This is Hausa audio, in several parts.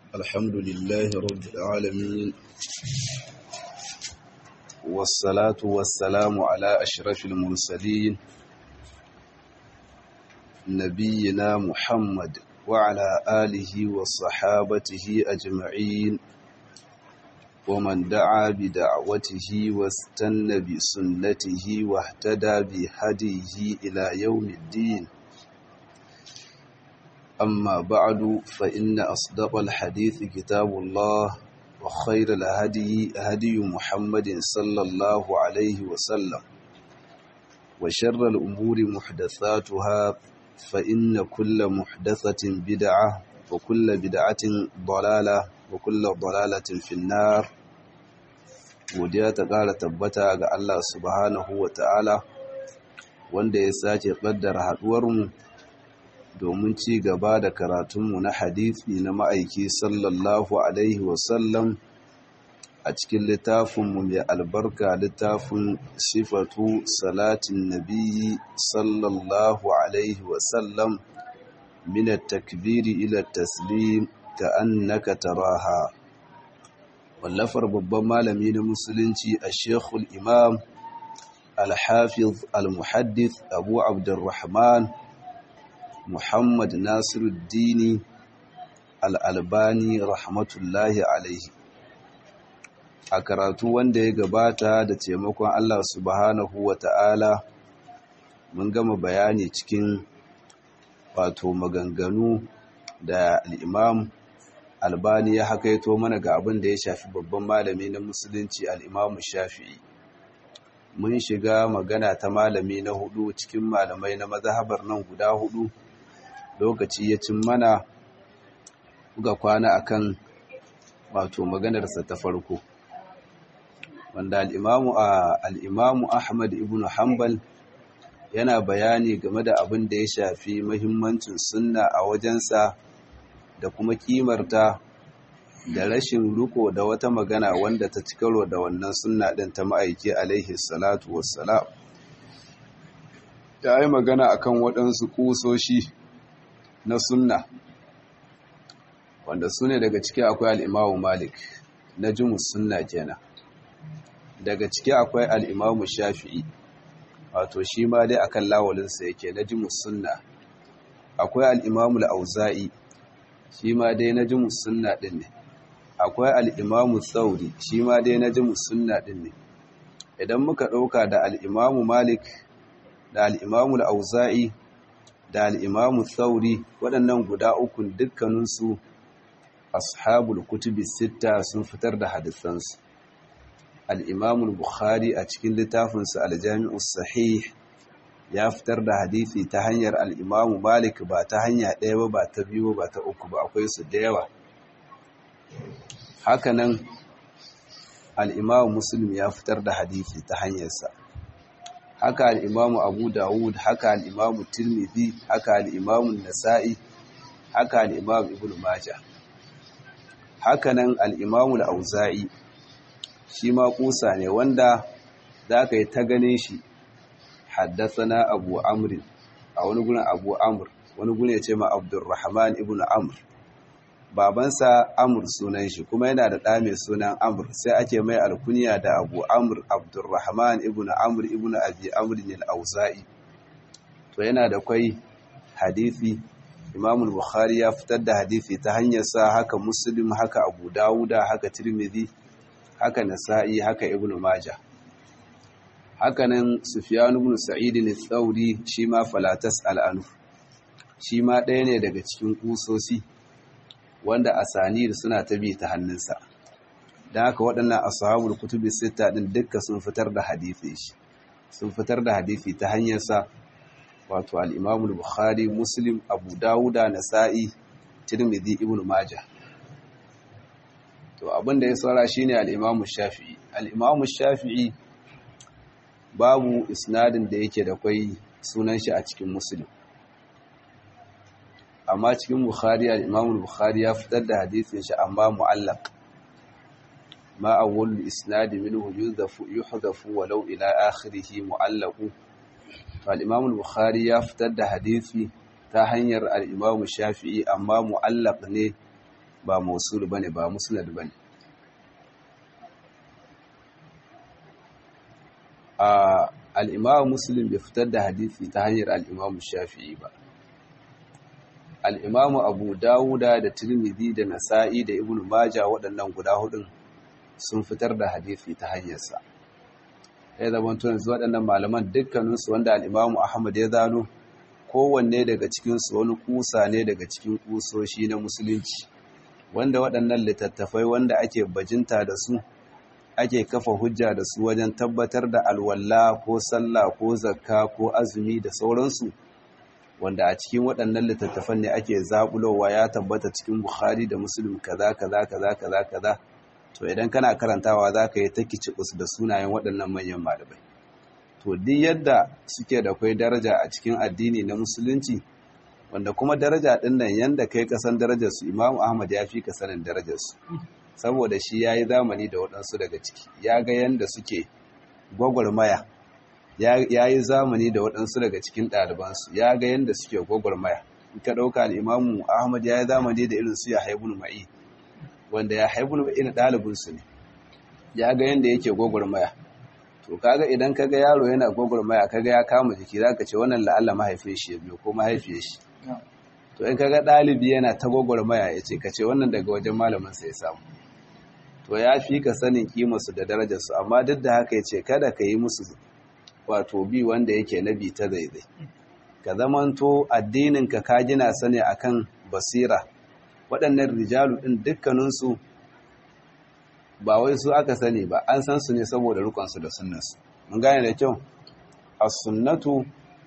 الحمد لله رب العالمين والصلاة والسلام على أشرف المرسلين نبينا محمد وعلى آله وصحابته أجمعين ومن دعا بدعوته واستنى بسنته واهتدى بهديه إلى يوم الدين أما بعد فإن أصدق الحديث كتاب الله وخير الهدي هدي محمد صلى الله عليه وسلم وشر الأمور محدثاتها فإن كل محدثة بدعة وكل بدعة ضلالة وكل ضلالة في النار godiya ta ƙara tabbata ga Allah subhanahu wa ta'ala wanda ya sake ƙaddara haɗuwarmu domin ci gaba da karatunmu na hadithi na ma'aiki sallallahu alaihi wasallam a cikin littafinmu mai albarka littafin sifatu salatin nabiyyi sallallahu alaihi wasallam min takbiri ila taslim ka annaka taraha wallafar babban malami na musulunci a shekul imam al-hafiz al-muhaddith abu abdurrahman muhammad nasiruddini al-albani rahmatullahi alaihi a karatu wanda ya gabata da taimakon allah subhanahu wa ta'ala mun gama bayani cikin wato maganganu da al'imam albani ya hakaito mana ga abin da ya shafi babban malami na musulunci al'imamu shafi'i mun shiga magana ta malami na hudu cikin malamai na mazhabar nan guda hudu lokaci ya cin mana ga kwana akan wato maganarsa ta farko wanda al'imamu al'imamu ahmad ibn hanbal yana bayani game da abin da ya shafi mahimmancin sunna a wajensa da kuma kimarta da rashin riko da wata magana wanda ta ci karo da wannan sunna ɗin ta ma'aiki alaihi salatu wassalam ya yi magana akan waɗansu ƙusoshi na sunna wanda su ne daga ciki akwai al'imamu malik na jimus sunna kenan daga ciki akwai al'imamu shafi'i wato shi ma dai akan lawalinsa yake na jimus sunna akwai al'imamu la'auza'i shi ma dai na jimus sunna ɗin ne akwai al'imamu tsauri shi ma dai na jimus sunna ɗin ne idan muka ɗauka da al'imamu malik da al'imamu al'auza'i da al'imamu tsauri waɗannan guda ukun dukkaninsu ashabul kutubi sitta sun fitar da hadisansu al'imamu bukhari a cikin littafinsa aljami'us sahih ya fitar da hadithi ta hanyar al'imamu malik ba ta hanya ɗaya ba ba ta biyu ba ta uku ba akwai su da yawa hakanan al'imamu muslim ya fitar da hadithi ta hanyarsa haka al'imamu abu dawud haka al'imamu tirmidhi haka al'imamu nasa'i haka al'imamu ibn maja hakanan al'imamu al'auza'i shi ma kusa ne wanda za ka yi ta ganin shi haddasana abu amrin a wani gurin abu amur wani gurin ya ce ma abdurrahman ibn amur babansa amur sunan shi kuma yana da ɗa mai sunan amur sai ake mai alkuniya da abu amur abdurrahman ibn amur ibn abi amrin al-auza'i to yana da kwai hadisi imamul bukhari ya fitar da hadisi ta hanyar sa haka muslim haka abu dawuda haka tirmidhi haka nasa'i haka ibn majah hakanan Sufyan ibn Sa'id al-Thawri shi ma falatas al-anu shi ma ɗaya ne daga cikin kusosi wanda asanid suna ta bi ta hannunsa dan haka waɗannan ashabul kutubi sita din dukka sun fitar da hadisi shi sun fitar da hadisi ta hanyar sa wato al-Imam al-Bukhari Muslim Abu Dawud Nasa'i Tirmidhi Ibn Majah to abinda ya saura shine al-Imam Shafi'i al-Imam Shafi'i babu isnadin da yake da kwai sunan shi a cikin musulun amma cikin bukhari al-imam bukhari ya fitar da hadisin shi amma mu'allaq ma awwal isnad minhu yudhafu yuhdafu walau ila akhirih mu'allaqu al-imam al-bukhari ya fitar da hadisi ta hanyar al-imam shafi'i amma mu'allaq ne ba mausul bane ba musnad bane a al-imam muslim bai fitar da hadisi ta hanyar al-imam shafi'i ba al-imam abu dawuda da tirmidhi da nasa'i da ibnu majah waɗannan guda hudun sun fitar da hadisi ta hanyarsa ya zama tunan waɗannan malaman dukkaninsu wanda al-imam ahmad ya zano kowanne daga cikinsu wani kusa ne daga cikin kusoshi na musulunci wanda waɗannan littattafai wanda ake bajinta da su ake kafa hujja da su wajen tabbatar da alwalla ko sallah ko zakka ko azumi da sauransu wanda a cikin waɗannan littattafan ne ake zaɓulowa ya tabbata cikin bukhari da muslim kaza kaza kaza kaza kaza to idan kana karantawa za ka yi ta kicikus da sunayen waɗannan manyan malamai to duk yadda suke da kwai daraja a cikin addini na musulunci wanda kuma daraja ɗin nan yanda kai kasan darajarsu imamu ahmad ya fi ka sanin darajarsu saboda shi ya yi zamani da waɗansu daga ciki ya ga yanda suke gwagwarmaya ya yi zamani da waɗansu daga cikin ɗalibansu ya ga yanda suke gwagwarmaya in ka ɗauka al'imamu ahmad ya yi zamani da irin su ya haibun ma'i wanda ya haibun ma'i na ɗalibinsu ne ya ga yanda yake gwagwarmaya to kaga idan kaga yaro yana gwagwarmaya kaga ya kama jiki zaka ce wannan la'alla mahaifin shi ya biyo ko mahaifiyar shi to in kaga ɗalibi yana ta gwagwarmaya ya ce kace wannan daga wajen malamin sa ya samu to ya fi ka sanin kimarsu da darajarsu amma duk da haka ya ce kada ka yi musu wato bi wanda yake na bi ta zaizai ka zamanto addininka ka gina sani akan basira waɗannan rijalu ɗin dukkaninsu ba wai su aka sani ba an san su ne saboda rukunsu da sunnansu mun gane da kyau as-sunnatu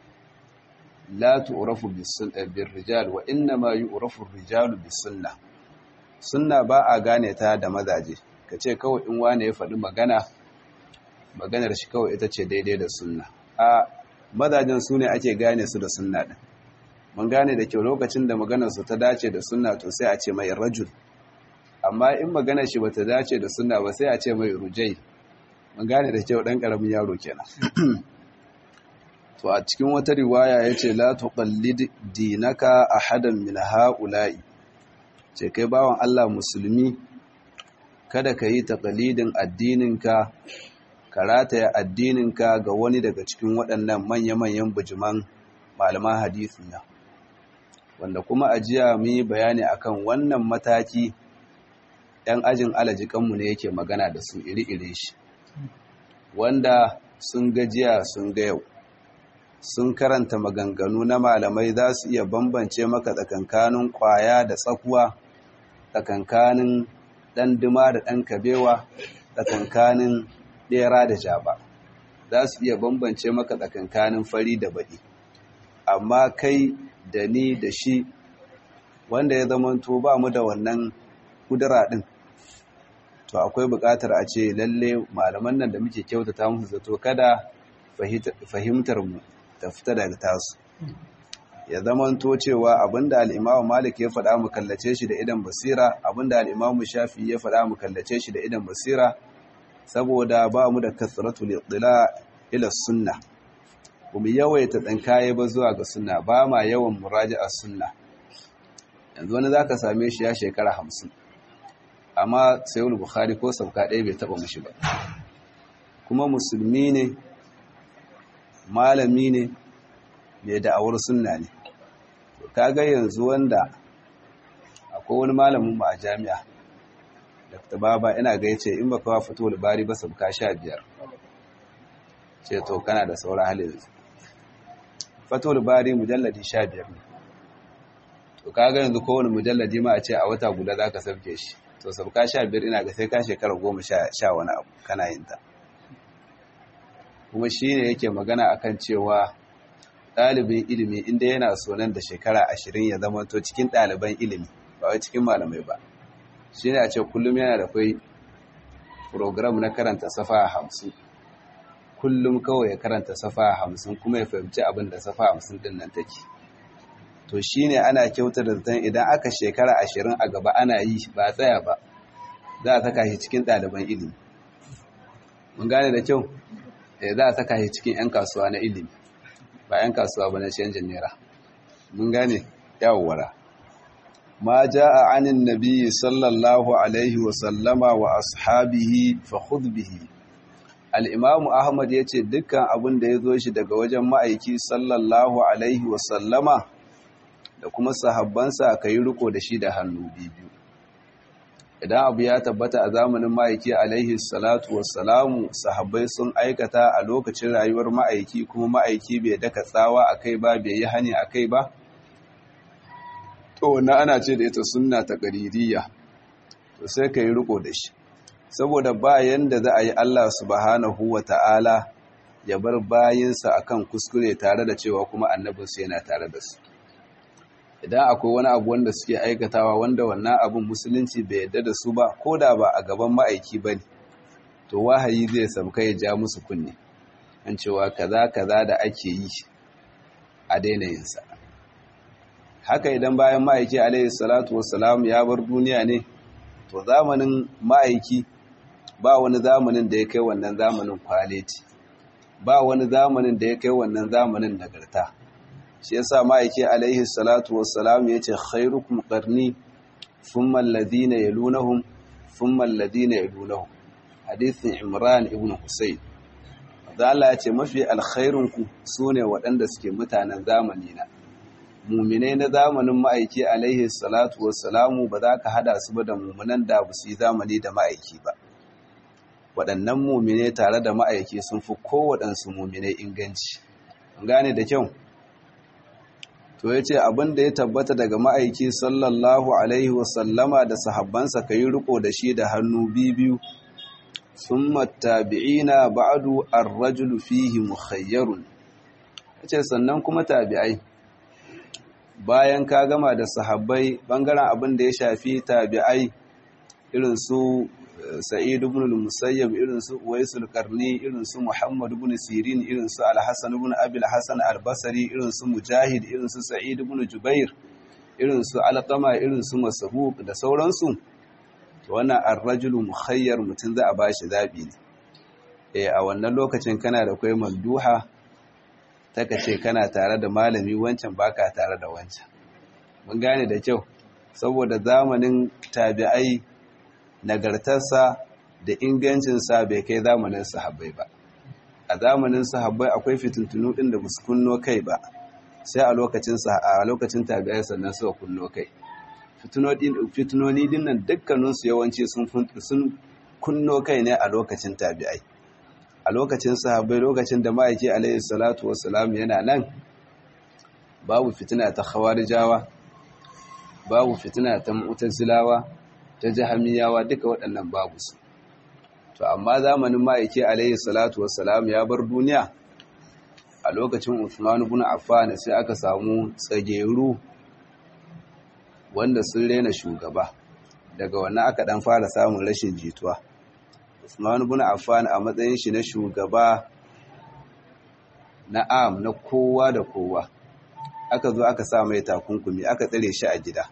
la tu'rafu bis-rijal wa inna ma yu'rafu ar-rijalu bis-sunnah sunna ba a gane ta da mazaje ka ce kawai in wane ya faɗi magana maganar shi kawai ita ce daidai da sunna a mazajen su ne ake gane su da sunna ɗin mun gane da kyau lokacin da maganar su ta dace da sunna to sai a ce mai rajul amma in maganar shi bata dace da sunna ba sai a ce mai rujai mun gane da kyau ɗan ƙaramin yaro kenan to a cikin wata riwaya yace la tuqallid dinaka ahadan min ha'ula'i ce kai bawan Allah musulmi kada ka yi taƙalidin addininka ka rataya addininka ga wani daga cikin waɗannan manya-manyan bujiman malaman hadisi na wanda kuma ajiya mu yi bayani akan wannan mataki ‘yan ajin alajikanmu ne yake magana da su iri-iri shi wanda sun gajiya sun ga yau sun karanta maganganu na malamai za su iya bambance maka tsakankanin kwaya da tsakuwa tsakankanin ɗan dima da ɗan kabewa tsakankanin ɗera da jaba za su iya bambance maka tsakankanin fari da baɗi amma kai da ni da shi wanda ya zamanto ba mu da wannan kudura ɗin to akwai buƙatar a ce lalle malaman nan da muke kyautata musu zato kada fahimtar mu ta fita daga tasu ya zamanto cewa abinda al'imamu malik ya faɗa mu kallace shi da idan basira abinda al'imamu shafi ya faɗa mu kallace shi da idan basira saboda ba mu da kasratu liɗila ila sunna kuma yawaita ɗan kaye ba zuwa ga sunna ba ma yawan muraji a sunna yanzu wani za ka same shi ya shekara hamsin amma sayul bukhari ko sauka ɗaya bai taɓa mashi ba kuma musulmi ne malami ne mai da'awar sunna ne kaga yanzu wanda akwai wani malamin mu a jami'a Dr. Baba ina ga yace in baka fito labari ba sabka 15 ce to kana da sauran hali yanzu fito labari mujalladi 15 ne to kaga yanzu kowane mujalladi ma a ce a wata guda zaka sabke shi to sabka 15 ina ga sai ka shekara 10 sha wani abu kana yin ta kuma shine yake magana akan cewa ɗalibin ilimi inda yana so nan da shekara ashirin ya zama to cikin ɗaliban ilimi ba wai cikin malamai ba shi ne a ce kullum yana da kwai program na karanta safa hamsin kullum kawai ya karanta safa hamsin kuma ya fahimci abin da safa hamsin din nan take to shi ne ana kyauta da zaton idan aka shekara ashirin a gaba ana yi ba tsaya ba za a saka shi cikin ɗaliban ilimi mun gane da kyau za a saka shi cikin 'yan kasuwa na ilimi ba 'yan kasuwa ba na canjin naira mun gane yawowara ma jaa anin nabiyyi sallallahu alaihi wa sallama wa ashabihi fa khudh bihi al-imamu ahmad yace dukkan abin da yazo shi daga wajen ma'aiki sallallahu alaihi wa sallama da kuma sahabbansa kai riko da shi da hannu biyu idan abu ya tabbata a zamanin ma'aiki alaihi salatu wassalamu sahabbai sun aikata a lokacin rayuwar ma'aiki kuma ma'aiki bai daka tsawa a kai ba bai yi hani a kai ba to wannan ana ce da ita sunna ta ƙaririya to sai ka yi riko da shi saboda bayan da za a yi allah subhanahu wa ta'ala ya bar bayinsa akan kuskure tare da cewa kuma annabinsu yana tare da su idan akwai wani abu wanda suke aikatawa wanda wannan abin musulunci bai yadda da su ba ko da ba a gaban ma'aiki ba ne to wahayi zai sauka ya ja musu kunne an cewa kaza kaza da ake yi a daina yinsa haka idan bayan ma'aiki alaihi salatu wassalam ya bar duniya ne to zamanin ma'aiki ba wani zamanin da ya kai wannan zamanin kwaleti ba wani zamanin da ya kai wannan zamanin nagarta shi yasa ma'aiki alaihi salatu wassalam yace khairukum qarni thumma alladhina yalunhum thumma alladhina yalunhum hadithin imran ibn husayn da Allah yace mafi alkhairun ku sune waɗanda suke mutanen zamani na mu'minai na zamanin ma'aiki alaihi salatu wassalamu ba za ka hada su ba da mu'minan da ba su yi zamani da ma'aiki ba waɗannan mu'minai tare da ma'aiki sun fi kowaɗansu mu'minai inganci gane da kyau to ya ce abin da ya tabbata daga ma'aiki sallallahu alaihi wasallama da sahabbansa ka yi riko da shi da hannu biyu sun matabi'ina ba'adu ar-rajulu fihi mukhayyarun ya ce sannan kuma tabi'ai bayan ka gama da sahabbai bangaren abin da ya shafi tabi'ai irin su sa'id ibn al-musayyab irin su uwaisul qarni irin su muhammad ibn sirin irin su al-hasan ibn abi al-hasan al-basri irin su mujahid irin su sa'id ibn jubair irin su alqama irin su masruq da sauransu to wannan ar-rajulu mukhayyar mutun za a bashi zabi ne eh a wannan lokacin kana da kai manduha taka ce kana tare da malami wancan baka tare da wancan mun gane da kyau saboda zamanin tabi'ai nagartarsa da ingancinsa bai kai zamanin sahabbai ba a zamanin sahabbai akwai fitintunu ɗin da musu kunno kai ba sai a lokacin a lokacin tabi'ai sannan suka kunno kai fitinoni din nan dukkaninsu yawanci sun kunno kai ne a lokacin tabi'ai a lokacin sahabbai lokacin da ma'aiki alaihi salatu wassalam yana nan babu fitina ta khawarijawa babu fitina ta mu'tazilawa ta jahamiyawa duka waɗannan babu su to amma zamanin ma'aiki alaihi salatu wassalam ya bar duniya a lokacin Uthman ibn Affan sai aka samu tsageru wanda sun rena shugaba daga wannan aka dan fara samun rashin jituwa Uthman ibn Affan a matsayin shi na shugaba na am na kowa da kowa aka zo aka sa mai takunkumi aka tsare shi a gida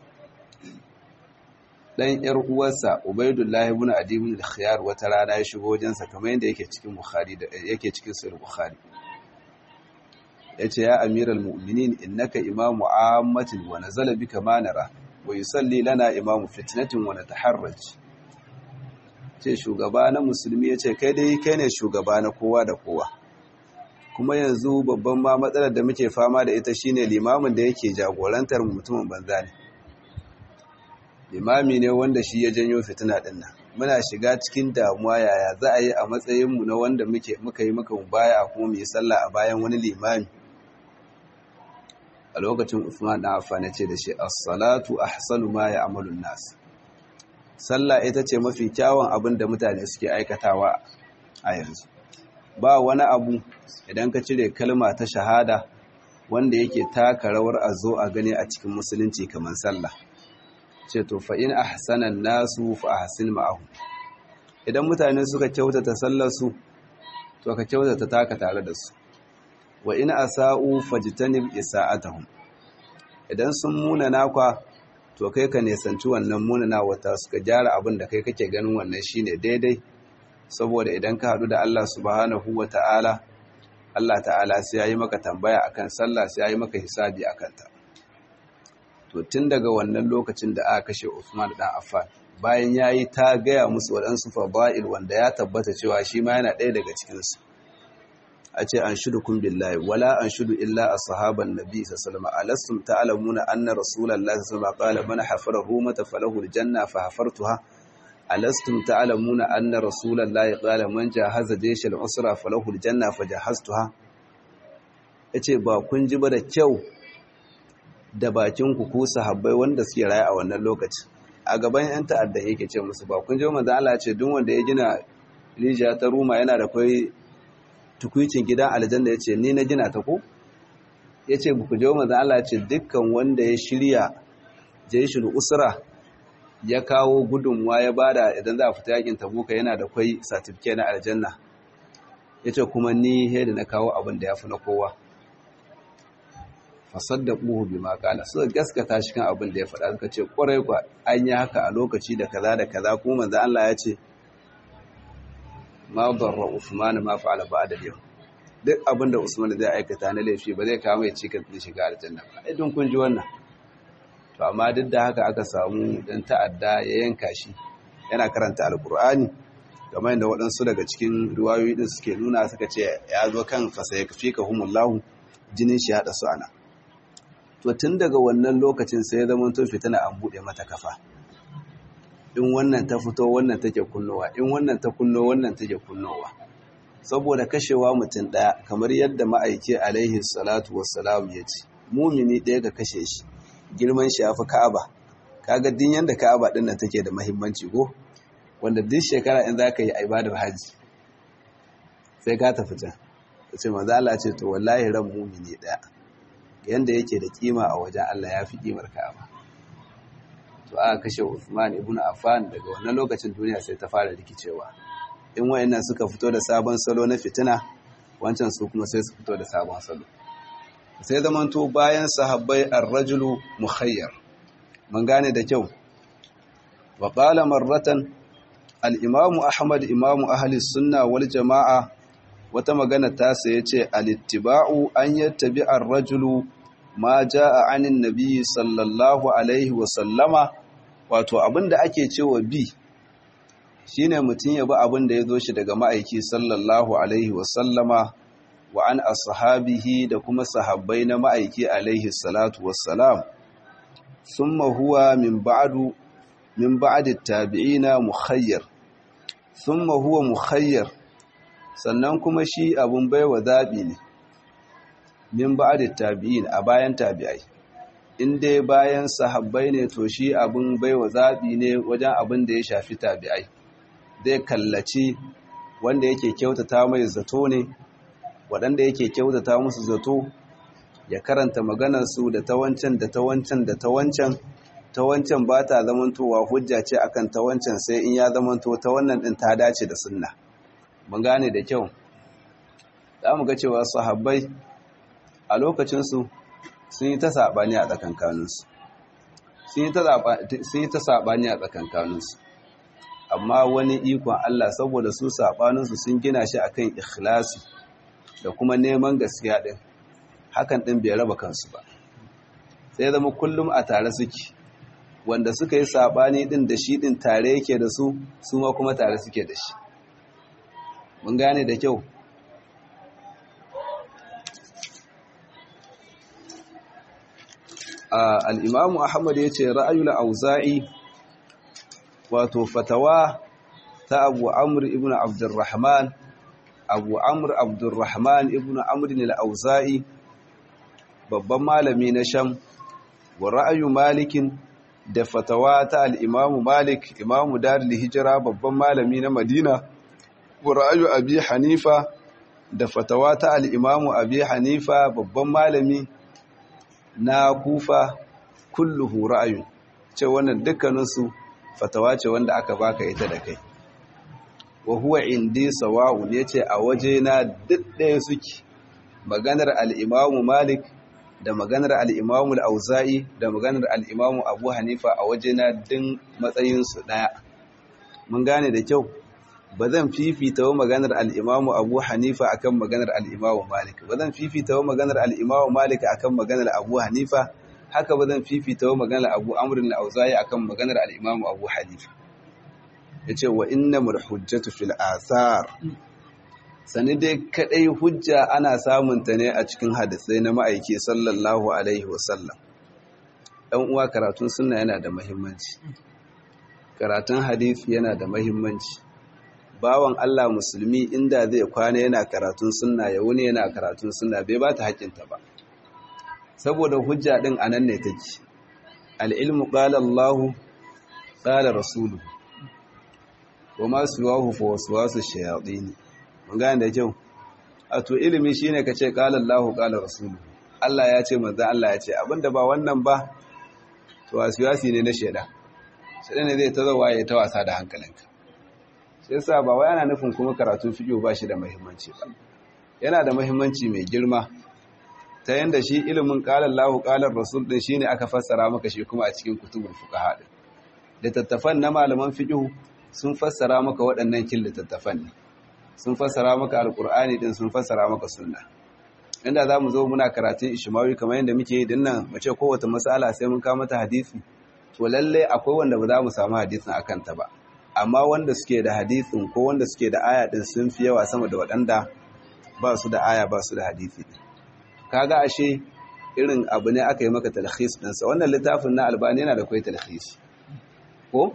dan yar uwarsa Ubaydullah ibn Adi ibn al-Khiyar wata rana ya shigo wajensa kamar yadda yake cikin Bukhari da yake cikin Sahih Bukhari yace ya amiral mu'minin innaka imamu ammatin wa nazala bika manara wa yusalli lana imamu fitnatin wa nataharraj ce shugaba na musulmi yace kai dai kai ne shugaba na kowa da kowa kuma yanzu babban ma matsalar da muke fama da ita shine limamin da yake jagorantar mutumin banza ne limami ne wanda shi ya janyo fitina din nan muna shiga cikin damuwa yaya za a yi a matsayinmu na wanda muke muka yi muka baya kuma mu yi sallah a bayan wani limami a lokacin Uthman dan Affan ya ce da shi as-salatu ahsanu ma ya'malu an-nas sallah ita ce mafi kyawun abin da mutane suke aikatawa a yanzu ba wani abu idan ka cire kalma ta shahada wanda yake taka rawar a zo a gani a cikin musulunci kamar sallah ce to fa in ahsana nasu fa ahsin ma'ahu idan mutane suka kyautata sallar su to ka kyautata taka tare da su wa in asa'u fajtanib isa'atahum idan sun muna nakwa to kai ka nesanci wannan munana wata suka gyara abin da kai kake ganin wannan shine daidai saboda idan ka hadu da Allah subhanahu wata'ala Allah ta'ala sai yayi maka tambaya akan sallah sai yayi maka hisabi akan ta to tun daga wannan lokacin da aka kashe Uthman dan Affan bayan yayi ta gaya musu waɗansu fada'il wanda ya tabbata cewa shi ma yana ɗaya daga cikin su a ce an shudu kun billahi wala an shudu illa ashaban nabi sallallahu alaihi wasallam ta'lamuna anna rasulullahi sallallahu alaihi wasallam qala man hafara rumata falahu aljanna fa hafartuha alastum ta'lamuna anna rasulullahi qala man jahaza jayshal usra falahu aljanna fa jahaztuha yace ba kun ji ba da kyau da bakin ku ko sahabbai wanda suke raye a wannan lokaci a gaban yan ta'adda yake ce musu ba kun ji manzo Allah ya ce duk wanda ya gina rijiya ta ruma yana da kai tukuicin gidan aljanna ya ce ni na gina ta ko ya ce buku jawo maza Allah ce dukkan wanda ya shirya jaishul usra ya kawo gudunmuwa ya bada idan za a fita yakin tabuka yana da kwai satifike na aljanna ya ce kuma ni da na kawo abin da ya fi na kowa fasar da ɓuhu bi makala suka gaskata shi kan abin da ya faɗa suka ce ƙwarai kwa an yi haka a lokaci da kaza da kaza kuma manzo Allah ya ce ma darra Usman ma fa'ala ba'da yau duk abinda Usman zai aikata na laifi ba zai kawo mai cikin din shiga aljanna ba ai don kun ji wannan to amma duk da haka aka samu dan ta'adda ya yanka shi yana karanta alqur'ani kamar yadda waɗansu daga cikin riwayoyi din suke nuna suka ce ya zo kan fasayakfikahumullahu jinin shi hada su ana to tun daga wannan lokacin sai ya zama to fitina an bude mata kafa in wannan ta fito wannan take kunnowa in wannan ta kunno wannan take kunnowa saboda kashewa mutum ɗaya kamar yadda ma'aiki alaihi salatu wassalam ya ce mumini ɗaya ka kashe shi girman shi yafi ka'aba kaga din yanda ka'aba din nan take da muhimmanci go wanda duk shekara in zaka yi ibadar haji sai ka tafi can ce manzo Allah ce to wallahi ran mumini ɗaya yanda yake da kima a wajen Allah yafi kimar ka'aba to aka kashe Uthman ibn Affan daga wannan lokacin duniya sai ta fara rikicewa in wayannan suka fito da sabon salo na fitina wancan su kuma sai su fito da sabon salo sai zamanto bayan sahabbai ar-rajulu mukhayyar mun gane da kyau wa qala marratan al-imam Ahmad imam ahli sunna wal jamaa wata magana ta sai yace al-ittiba'u an yattabi ar-rajulu ma jaa anin nabi sallallahu alaihi wa sallama wato abinda ake cewa bi shine mutum ya bi abinda ya zo shi daga ma'aiki sallallahu alaihi wa sallama wa an ashabihi da kuma sahabbai na ma'aiki alaihi salatu wassalam thumma huwa min ba'du min ba'd at-tabi'ina mukhayyar thumma huwa mukhayyar sannan kuma shi abun baiwa zabi ne min ba'd tabi'in a bayan tabi'ai in dai bayan sahabbai ne to shi abun baiwa zabi ne wajen abin da ya shafi tabi'ai zai kallaci wanda yake kyautata mai zato ne waɗanda yake kyautata musu zato ya karanta maganarsu da ta wancan da ta wancan da ta wancan ta wancan ba ta zamantowa hujja ce akan ta wancan sai in ya zamanto ta wannan ɗin ta dace da sunna mun gane da kyau za mu ga cewa sahabbai a lokacinsu sun yi ta saɓani a tsakankaninsu sun yi ta saɓani a tsakankaninsu amma wani ikon Allah saboda su saɓaninsu sun gina shi akan ikhlasi da kuma neman gaskiya ɗin hakan ɗin bai raba kansu ba sai zama kullum a tare suke wanda suka yi saɓani ɗin da shi ɗin tare yake da su su ma kuma tare suke da shi mun gane da kyau al'imamu ahmad ya ce ra'ayul auza'i wato fatawa ta abu amur ibn abdurrahman abu amur abdurrahman ibn amrin al-auza'i babban malami na sham wa ra'ayu malikin da fatawa ta al-imamu malik imamu darul hijira babban malami na madina wa ra'ayu abi hanifa da fatawa ta al-imamu abi hanifa babban malami na kufa kulluhu ra'ayun ce wannan dukkaninsu fatawa ce wanda aka baka ita da kai wa huwa indi sawa'un yace a waje na duk ɗaya suke maganar al-Imam Malik da maganar al-Imam al-Auza'i da maganar al-Imam Abu Hanifa a waje na din matsayin su daya mun gane da kyau ba zan fifita wa maganar al-Imam Abu Hanifa akan maganar al-Imam Malik ba zan fifita wa maganar al-Imam Malik akan maganar Abu Hanifa haka ba zan fifita maganar abu amrin al-auza'i akan maganar al-imamu abu hanifa yace wa innamal hujjatu fil athar sani dai kadai hujja ana samun ta ne a cikin hadisai na ma'aiki sallallahu alaihi wasallam dan uwa karatun sunna yana da muhimmanci karatun hadisi yana da muhimmanci bawan Allah musulmi inda zai kwana yana karatun sunna ya wuni yana karatun sunna bai ba ta hakinta ba saboda hujja din anan ne take al-ilmu qala Allah qala rasuluhu wama suwahu fa waswasu shayatin mun gane da kyau a to ilimi shine kace qala Allah qala rasuluhu Allah ya ce manzo Allah ya ce abinda ba wannan ba to waswasi ne na sheda sai ne zai ta zawa ya ta wasa da hankalinka sai yasa ba wai ana nufin kuma karatun fiqh ba shi da muhimmanci ba yana da muhimmanci mai girma ta yanda shi ilimin qala Allahu qala rasul din shine aka fassara maka shi kuma a cikin kutubul fuqaha din littattafan na malaman fiqh sun fassara maka waɗannan kin littattafan ne sun fassara maka alqur'ani din sun fassara maka sunna inda zamu zo muna karatun ishmawi kamar yanda muke yi dinnan mu ce kowace mas'ala sai mun kawo mata hadisi to lalle akwai wanda ba za mu samu hadisin akan ta ba amma wanda suke da hadisin ko wanda suke da aya din sun fi yawa sama da waɗanda ba su da aya ba su da hadisi kaga ashe irin abu ne aka yi maka talhis ɗinsa wannan littafin na albani yana da kwai talhis ko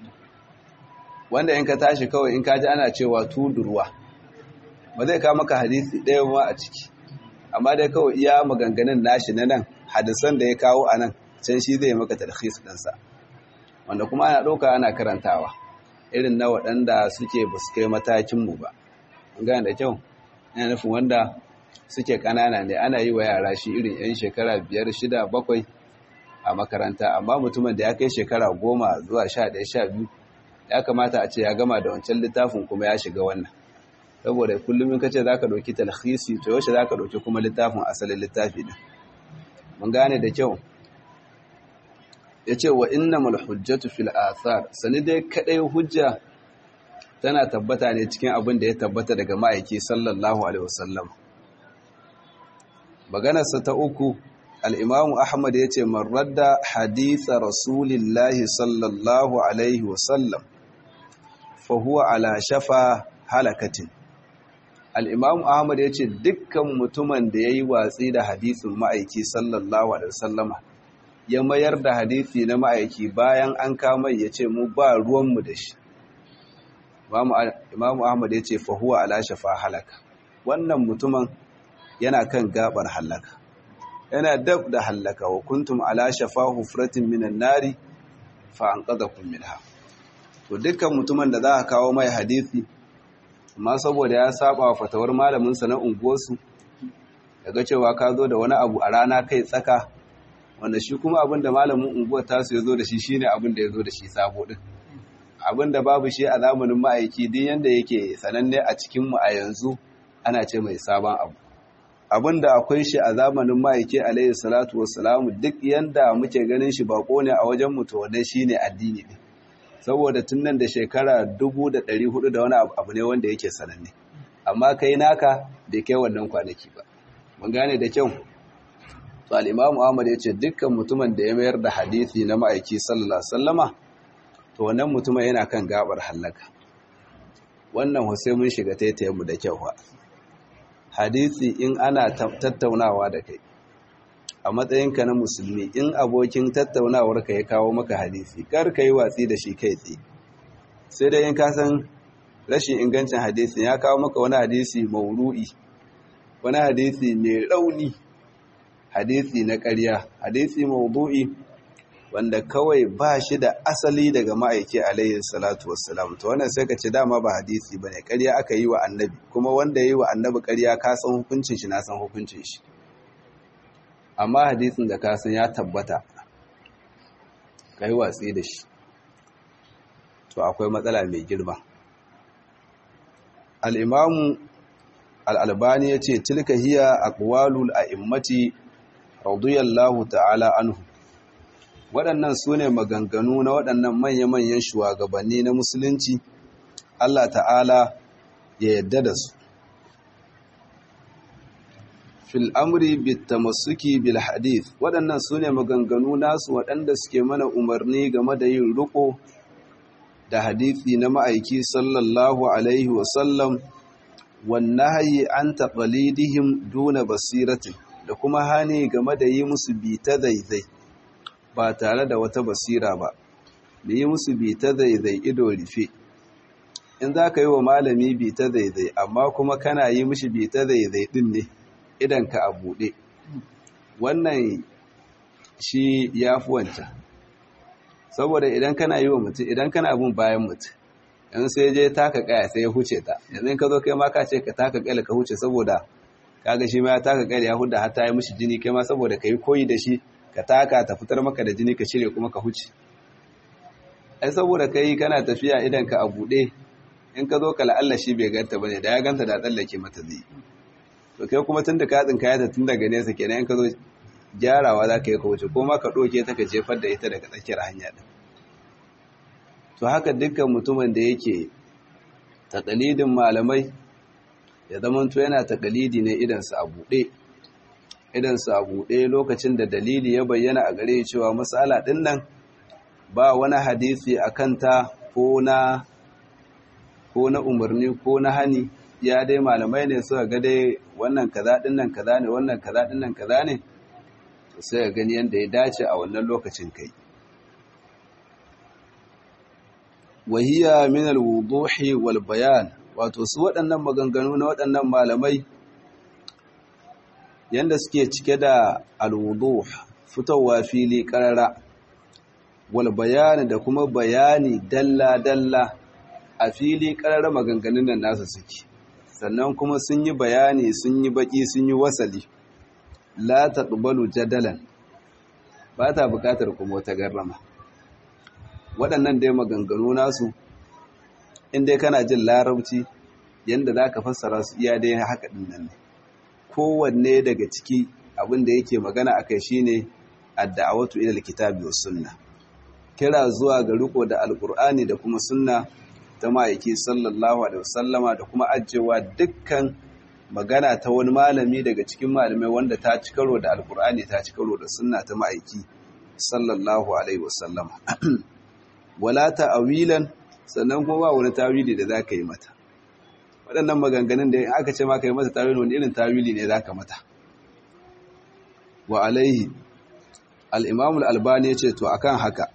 wanda in ka tashi kawai in ka ji ana cewa tudurwa ba zai kawo maka hadisi ɗaya ma a ciki amma dai kawai iya maganganun nashi na nan hadisan da ya kawo a nan can shi zai maka talhis ɗinsa wanda kuma ana ɗauka ana karantawa irin na waɗanda suke ba su kai matakinmu ba gane da kyau yana nufin wanda suke ƙanana ne ana yi wa yara shi irin 'yan shekara biyar shida bakwai a makaranta amma mutumin da ya kai shekara goma zuwa sha ɗaya sha biyu ya kamata a ce ya gama da wancan littafin kuma ya shiga wannan saboda kullum in ka ce za ka ɗauki talhisi to yaushe za ka ɗauki kuma littafin asalin littafi ɗin mun gane da kyau ya ce wa inna hujjatu fil athar sani dai kadai hujja tana tabbata ne cikin abin da ya tabbata daga ma'aiki sallallahu alaihi wasallam maganarsa ta uku al'imamu ahmad ya ce maradda haditha rasulillahi sallallahu alaihi wasallam fahuwa ala shafa halakatin al'imamu ahmad ya ce dukkan mutumin da ya yi watsi da hadithin ma'aiki sallallahu alaihi wasallama ya mayar da hadithi na ma'aiki bayan an kama ya ce mu ba ruwanmu da shi imamu ahmad ya ce fahuwa ala shafa halaka wannan mutumin yana kan gabar halaka yana dab da halaka wa kuntum ala shafa hufratin minan nari fa an qadakum minha to dukkan mutumin da za a kawo mai hadithi amma saboda ya saba wa fatawar malamin sa na unguwarsu daga cewa ka zo da wani abu a rana kai tsaka wanda shi kuma abin da malamin unguwar tasu ya zo da shi shine abin da ya zo da shi sabo din abin da babu shi a zamanin ma'aiki din yanda yake sananne a cikinmu a yanzu ana ce mai sabon abu abin da akwai shi a zamanin ma'aiki alayhi salatu wassalamu duk yanda muke ganin shi bako ne a wajen mu to wannan shine addini ne saboda tun nan da shekara 1400 da wani abu ne wanda yake sananne amma kai naka bai kai wannan kwanaki ba mun gane da kyau to al-imamu Ahmad yace dukkan mutumin da ya mayar da hadisi na ma'aiki sallallahu alaihi wasallama to wannan mutumin yana kan gabar halaka wannan sai mun shiga taitayen mu da kyau fa hadisi in ana tattaunawa da kai a matsayinka na musulmi in abokin tattaunawarka ya kawo maka hadisi kar ka yi watsi da shi kai tsaye sai dai in ka san rashin ingancin hadisi ya kawo maka wani hadisi mauru'i wani hadisi mai rauni hadisi na ƙarya hadisi maudu'i wanda kawai ba shi da asali daga ma'aiki alayhi salatu wassalam to wannan sai ka ce dama ba hadisi bane ƙarya aka yi wa annabi kuma wanda ya yi wa annabi ƙarya ka san hukuncin shi na san hukuncin shi amma hadisin da ka san ya tabbata ka yi watsi da shi to akwai matsala mai girma al'imamu al'albani ya ce tilka hiya aqwalul a'immati radiyallahu ta'ala anhu waɗannan su ne maganganu na waɗannan manya-manyan shugabanni na musulunci Allah ta'ala ya yadda da su fil amri bitamassuki bil hadith waɗannan su ne maganganu nasu waɗanda suke mana umarni game da yin riko da hadithi na ma'aiki sallallahu alaihi wasallam wannan hayi an taɓalidihim duna basiratin da kuma hani game da yi musu bita zaizai ba tare da wata basira ba da yi musu bita zaizai ido rufe in za ka yi wa malami bita zaizai amma kuma kana yi mishi bita zaizai ɗin ne idanka a buɗe wannan shi ya fi wancan saboda idan kana yi wa mutum idan kana abin bayan mutum yan sai je taka kaya sai ya huce ta yanzu ka zo kai ma ka ce ka taka kaya ka huce saboda kaga shi ma ya taka kaya ya huda hatta ya mishi jini kai ma saboda ka yi koyi da shi ka taka ta fitar maka da jini ka cire kuma ka huce ai saboda kai kana tafiya idan ka a buɗe in ka zo ka la'alla shi bai ganta bane da ya ganta da tsallake mata zai to kai kuma tun da ka tsinka ya ta tun daga nesa kenan in ka zo gyarawa za ka yi ka wuce ko ma ka ɗoke ta ka jefar da ita daga tsakiyar hanya ɗin to haka dukkan mutumin da yake taƙalidin malamai ya zamanto yana taƙalidi ne idansa a buɗe idansa a buɗe lokacin da dalili ya bayyana a gare cewa matsala ɗin nan ba wani hadisi a kanta ko na ko na umarni ko na hani ya dai malamai ne suka ga dai wannan kaza ɗin nan kaza ne wannan kaza ɗin nan kaza ne sai ya gani yadda ya dace a wannan lokacin kai wahiya min alwuduhi wal bayan wato su waɗannan maganganu na waɗannan malamai yanda suke cike da alwuduh fitowa fili karara wal bayan da kuma bayani dalla dalla a fili karara maganganun nan nasu suke sannan kuma sun yi bayani sun yi baki sun yi wasali la taqbalu jadalan ba ta bukatar kuma wata garrama waɗannan dai maganganu nasu in dai kana jin larabci yanda za ka fassara su iya dai haka ɗin nan ne kowanne daga ciki abin da yake magana a kai shine adda'awatu ila alkitabi was sunna kira zuwa ga riko da alqur'ani da kuma sunna ta ma'aiki sallallahu alaihi wasallama da kuma ajewa dukkan magana ta wani malami daga cikin malamai wanda ta ci karo da alkur'ani ta ci karo da sunna ta ma'aiki sallallahu alaihi wasallam wala ta'awilan sannan kuma ba wani tawili da zaka yi mata waɗannan maganganun da aka ce maka yi mata tawili wani irin tawili ne zaka mata wa alaihi al-imam al-albani yace to akan haka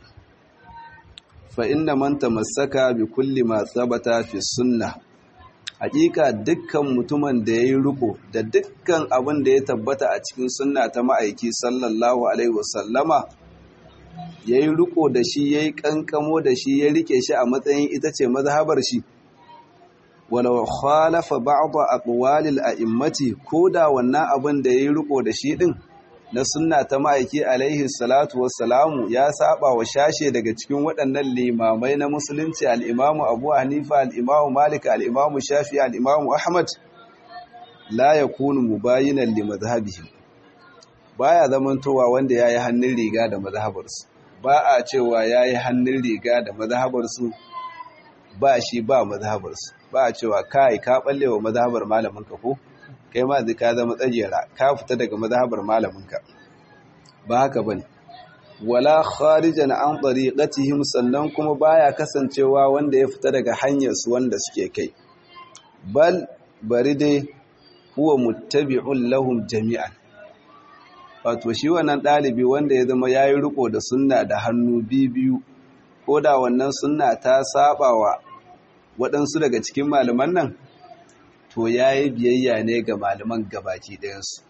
fa inna man tamassaka bi kulli ma thabata fi sunnah hakika dukkan mutumin da ya yi riko da dukkan abin da ya tabbata a cikin sunna ta ma'aiki sallallahu alaihi wasallama ya yi riko da shi ya yi kankamo da shi ya rike shi a matsayin ita ce mazhabar shi walau khalafa ba'dha aqwalil a'immati ko da wannan abin da ya yi riko da shi din na sunna ta ma'aiki alaihi salatu wassalamu ya saba wa shashe daga cikin waɗannan limamai na musulunci al'imamu abu hanifa al'imamu malik al'imamu shafi al'imamu ahmad la ya kunu mubayinan li mazhabihim baya zamantowa wanda ya yi hannun riga da mazhabarsu ba a cewa ya yi hannun riga da mazhabarsu ba shi ba mazhabarsu ba a cewa kai ka balle wa mazhabar malamin ka ko kai ma zai ka zama tsajera ka fita daga mazhabar malaminka ba haka bane wala kharijan an tariqatihim sannan kuma baya kasancewa wanda ya fita daga hanyar su wanda suke kai bal bari dai huwa muttabi'un lahum jami'an wato shi wannan dalibi wanda ya zama yayi riko da sunna da hannu biyu ko da wannan sunna ta sabawa waɗansu daga cikin malaman nan to ya yi biyayya ne ga malaman gabaki ɗayansu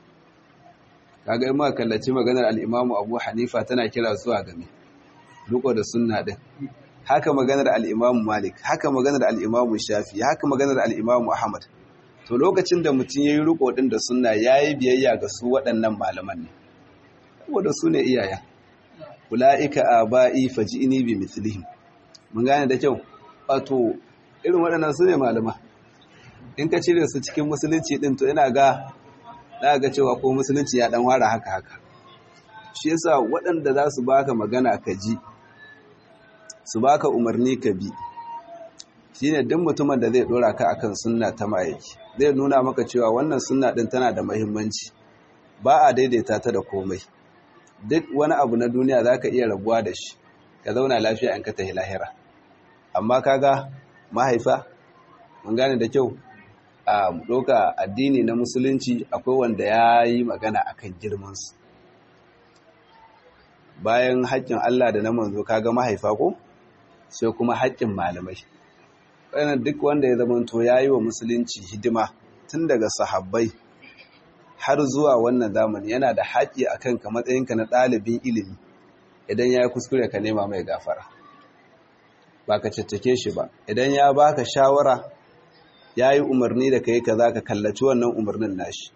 kaga ima kallaci maganar al'imamu abu hanifa tana kira zuwa game riko da sunna ɗin haka maganar al'imamu malik haka maganar al'imamu shafi haka maganar al'imamu ahmad to lokacin da mutum ya yi riko ɗin da sunna ya yi biyayya ga su waɗannan malaman ne saboda su ne iyayen ula'ika a ba'i faji'ini bi mithlihim mun gane da kyau wato irin waɗannan su ne malama in ka cire su cikin musulunci din to ina ga za ga cewa ko musulunci ya dan wara haka haka shi yasa waɗanda za su baka magana ka ji su baka umarni ka bi shine duk mutumin da zai dora ka akan sunna ta ma'aiki zai nuna maka cewa wannan sunna din tana da muhimmanci ba a daidaita ta da komai duk wani abu na duniya zaka iya rabuwa da shi ka zauna lafiya in ka tafi lahira amma kaga mahaifa mun gane da kyau a doka addini na musulunci akwai wanda ya yi magana akan girmansu bayan haƙƙin Allah da na manzo kaga mahaifa ko sai kuma haƙƙin malamai wannan duk wanda ya zama to yayi wa musulunci hidima tun daga sahabbai har zuwa wannan zamani yana da haƙƙi akan ka matsayinka na ɗalibin ilimi idan ya kuskure ka nema mai gafara ba ka caccake shi ba idan ya baka shawara ya yi umarni da ka yi ka za ka kallaci wannan umarnin nashi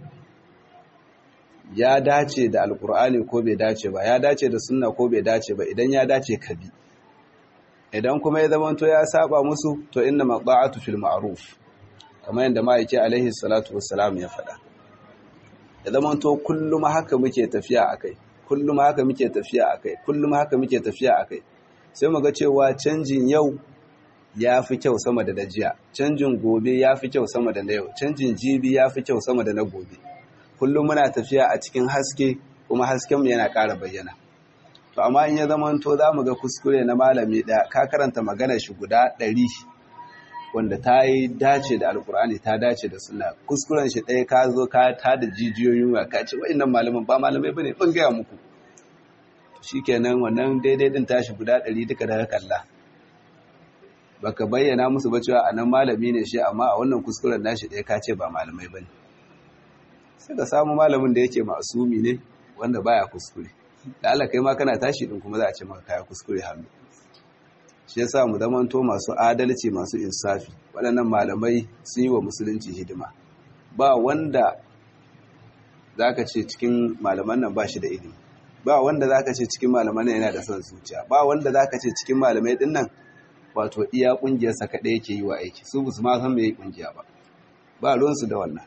ya dace da alkur'ani ko bai dace ba ya dace da sunna ko bai dace ba idan ya dace ka bi idan kuma ya zamanto ya saba musu to inna maqa'atu fil ma'ruf kamar yadda ma'aiki alaihi salatu wassalam ya faɗa ya zamanto kullum haka muke tafiya akai kullum haka muke tafiya akai kullum haka muke tafiya akai sai mu ga cewa canjin yau ya fi kyau sama da dajiya canjin gobe ya fi kyau sama da na yau canjin jibi ya fi kyau sama da na gobe kullum muna tafiya a cikin haske kuma haskenmu yana ƙara bayyana to amma in ya zamanto za mu ga kuskure na malami ɗaya ka karanta magana shi guda ɗari wanda ta yi dace da alkur'ani ta dace da suna kuskuren shi ɗaya ka zo ka ta da jijiyoyin wa ka ce wa'innan malaman ba malamai ba ne ban gaya muku shi kenan wannan daidai ɗin tashi guda ɗari duka da kalla baka bayyana musu ba cewa a nan malami ne shi amma a wannan kuskuren nashi ɗaya ka ce ba malamai ba ne sai ka samu malamin da yake masumi ne wanda baya kuskure da Allah kai ma kana tashi din kuma za a ce maka kaya kuskure hannu shi yasa mu zamanto masu adalci masu insafi waɗannan malamai sun yi wa musulunci hidima ba wanda zaka ce cikin malaman nan ba shi da ilimi ba wanda zaka ce cikin malaman nan yana da son zuciya ba wanda zaka ce cikin malamai din nan wato iya kungiyarsa kaɗai yake yi wa aiki su ba su ma san me yi kungiya ba ba ruwansu da wannan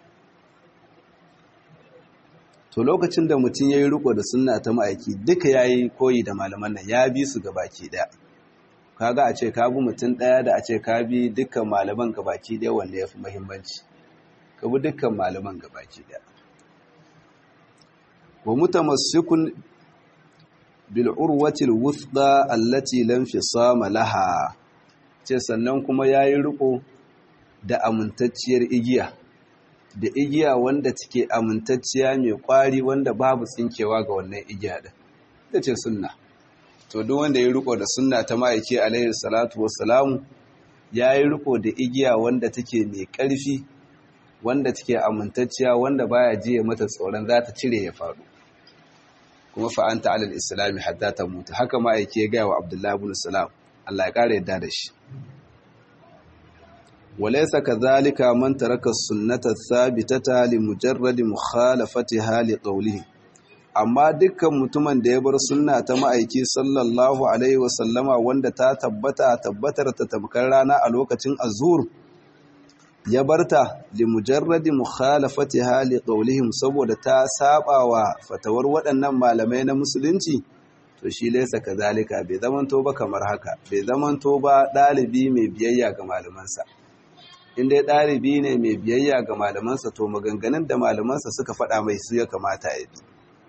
to lokacin da mutum ya yi riko da sunna ta ma'aiki duka ya yi koyi da malaman nan ya bi su gabaki ɗaya kaga a ce ka bi mutum ɗaya da a ce ka bi dukkan malaman gabaki ɗaya wanda ya fi muhimmanci ka bi dukkan malaman gabaki ɗaya wa mutamassikun bil urwatil wuthqa allati lam fisama laha ce sannan kuma yayi riko da amintacciyar igiya da igiya wanda take amintacciya mai kwari wanda babu tsinkewa ga wannan igiya din ita ce sunna to duk wanda ya riko da sunna ta ma'aiki alaihi salatu wassalamu ya yi riko da igiya wanda take mai ƙarfi wanda take amintacciya wanda baya jiye mata tsoron za ta cire ya faɗo kuma fa'anta alal islami hatta ta mutu haka ma'aiki ya gaya wa abdullahi ibn salam Allah ya ƙara yadda da shi وليس كذلك من ترك السنة الثابتة لمجرد مخالفتها لقوله amma dukkan mutumin da ya bar sunna ta ma'aiki sallallahu alaihi wasallama wanda ta tabbata tabbatar ta tamkar rana a lokacin azur ya barta li mujarradi mukhalafatiha li qawlihim saboda ta saba wa fatawar waɗannan malamai na musulunci to shi laysa kazalika bai zamanto ba kamar haka bai zamanto ba ɗalibi mai biyayya ga malamansa in dai ɗalibi ne mai biyayya ga malamansa to maganganun da malamansa suka faɗa mai su ya kamata ya bi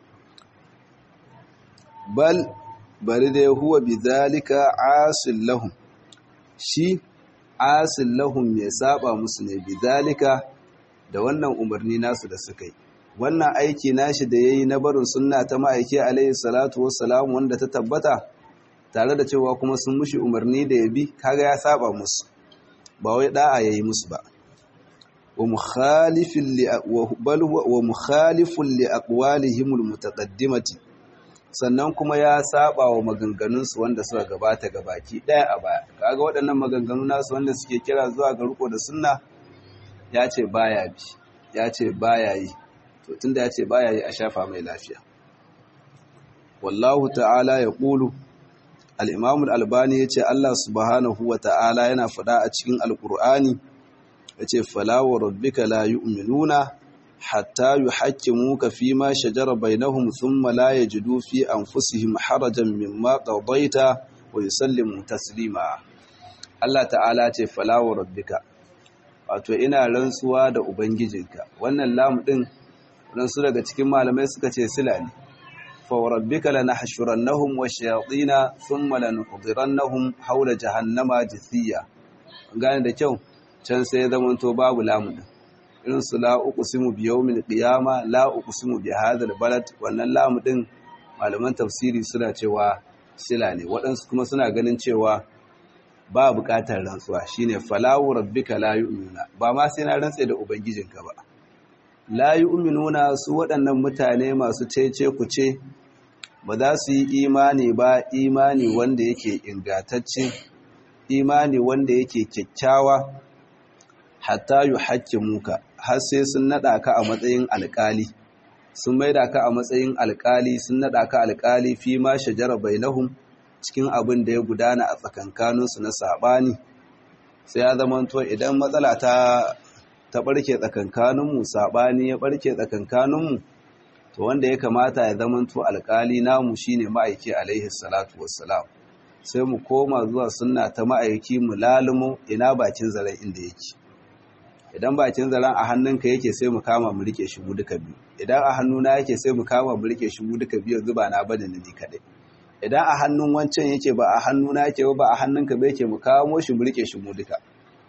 bal bari da huwa bi zalika asil lahum shi asil lahum mai saba musu ne bi zalika da wannan umarni nasu da suka yi wannan aiki nashi da yayi na barin sunna ta ma'aiki alaihi salatu wassalam wanda ta tabbata tare da cewa kuma sun mushi umarni da ya bi kaga ya saba musu ba wai da'a yayi musu ba wa mukhalifin li bal wa mukhalifun li aqwalihim almutaqaddimati sannan kuma ya saba wa maganganun su wanda suka gabata gabaki daya a baya kaga waɗannan maganganu nasu wanda suke kira zuwa ga riko da sunna ya ce baya bi ya ce baya yi to tunda ya ce baya yi a shafa mai lafiya wallahu ta'ala ya qulu al-imam al-albani yace Allah subhanahu wa ta'ala yana faɗa a cikin alqur'ani yace fala wa rabbika la yu'minuna hatta yuhakkimuka fima shajara bainahum thumma la yajidu fi anfusihim harajan mimma qadaita wa yusallimu taslima Allah ta'ala ce falawa rabbika wato ina rantsuwa da ubangijinka wannan lamu din ransu daga cikin malamai suka ce sila ne fa rabbika lanahshurannahum washayatina thumma lanuhdirannahum hawla jahannama jithiya gane da kyau can sai ya zama to babu lamu din irin su la uqsimu bi yawmil qiyama la uqsimu bi hadhal balad wannan lamu din malaman tafsiri suna cewa sila ne waɗansu kuma suna ganin cewa ba buƙatar rantsuwa shine falawu rabbika la yu'minuna ba ma sai na rantse da ubangijinka ba la yu'minuna su waɗannan mutane masu cece kuce ba za su yi imani ba imani wanda yake ingatacce imani wanda yake kyakkyawa hatta yuhaqqimuka har sai sun nada ka a matsayin alƙali sun maida ka a matsayin alƙali sun nada ka alƙali fi ma shajara bainahum cikin abin da ya gudana a tsakankaninsu na saɓani sai ya zamanto idan matsala ta ta ɓarke tsakankaninmu saɓani ya ɓarke tsakankaninmu to wanda ya kamata ya zamanto alƙali namu shine ma'aiki alaihi salatu wassalam sai mu koma zuwa sunna ta ma'aiki mu lalumo ina bakin zaren inda yake idan bakin zaren a hannunka yake sai mu kama mu rike shi mu duka biyu idan a hannuna yake sai mu kama mu rike shi mu duka biyu zuba na bada ni kadai idan a hannun wancan yake ba a hannuna yake ba a hannunka ba yake mu kamo shi mu rike shi mu duka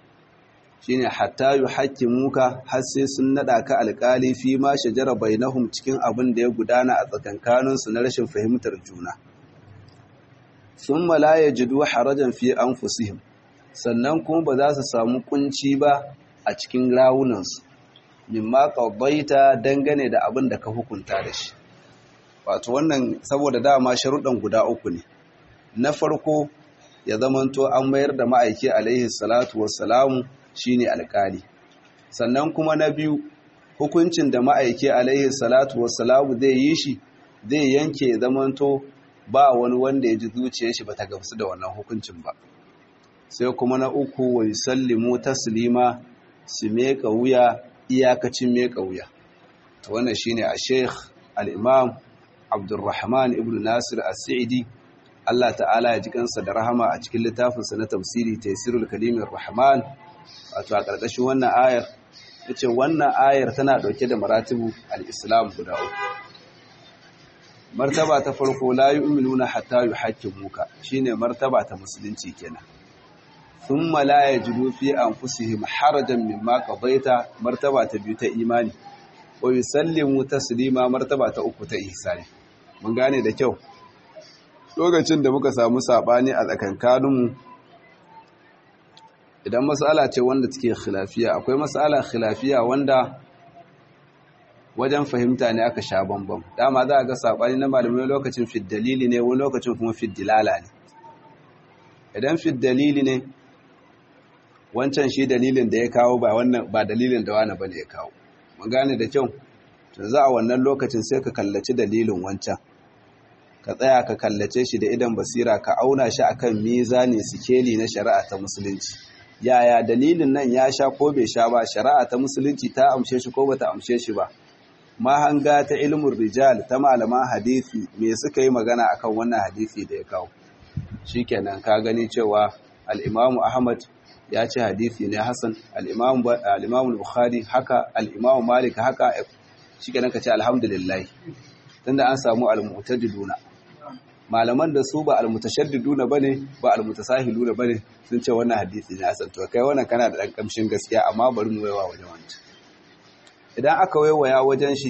shine hatta yuhaqqimuka har sai sun nada ka alƙali fi ma shajara bainahum cikin abin da ya gudana a tsakankanin su na rashin fahimtar juna thumma la yajidu harajan fi anfusihim sannan kuma ba za su samu kunci ba a cikin rawunansu mimma qadaita dangane da abin da ka hukunta da shi wato wannan saboda dama sharuɗan guda uku ne na farko ya zamanto an mayar da ma'aiki alaihi salatu wassalamu shine alƙali sannan kuma na biyu hukuncin da ma'aiki alaihi salatu wassalamu zai yi shi zai yanke ya zamanto ba wani wanda ya ji zuciyar shi bata gamsu da wannan hukuncin ba sai kuma na uku wa yusallimu taslima su meka wuya iyakacin meka wuya to wannan shine a sheikh al-imam Abdulrahman ibn Nasir As-Sa'idi Allah ta'ala ya ji kansa da rahama a cikin littafinsa na tafsiri Taysirul Kalimir Rahman wato a ƙarƙashin wannan ayar yace wannan ayar tana dauke da maratibu al-Islam guda uku martaba ta farko la yu'minuna hatta yuhaqqimuka shine martaba ta musulunci kenan thumma la yajidu fi anfusihim harajan mimma qadaita martaba ta biyu ta imani wa yusallimu taslima martaba ta uku ta ihsani mun gane da kyau lokacin da muka samu sabani a tsakankaninmu idan mas'ala ce wanda take khilafiya akwai mas'ala khilafiya wanda wajen fahimta ne aka sha bambam dama za a ga sabani na malamai lokacin fid dalili ne wani lokacin kuma fid dilala ne idan fid dalili ne wancan shi dalilin da ya kawo ba wannan ba dalilin da wani bane ya kawo mun gane da kyau to za a wannan lokacin sai ka kallaci dalilin wancan ka tsaya ka kallace shi da idan basira ka auna shi akan mizani sikeli na shari'a ta musulunci yaya dalilin nan ya sha ko bai sha ba shari'a ta musulunci ta amshe shi ko bata amshe shi ba mahanga ta ilmin rijal ta malaman hadisi me suka yi magana akan wannan hadisi da ya kawo shikenan ka gani cewa al-Imam Ahmad ya ce hadisi ne hasan al-Imam al-Imam Bukhari haka al-Imam Malik haka shikenan ka ce alhamdulillah tunda an samu al-mu'tadiluna malaman da su ba al-mutashaddiduna bane ba al-mutasahiluna bane sun ce wannan hadisi ne hasan to kai wannan kana da dan kamshin gaskiya amma bari mu waiwa wajen wancan idan aka waiwaya wajen shi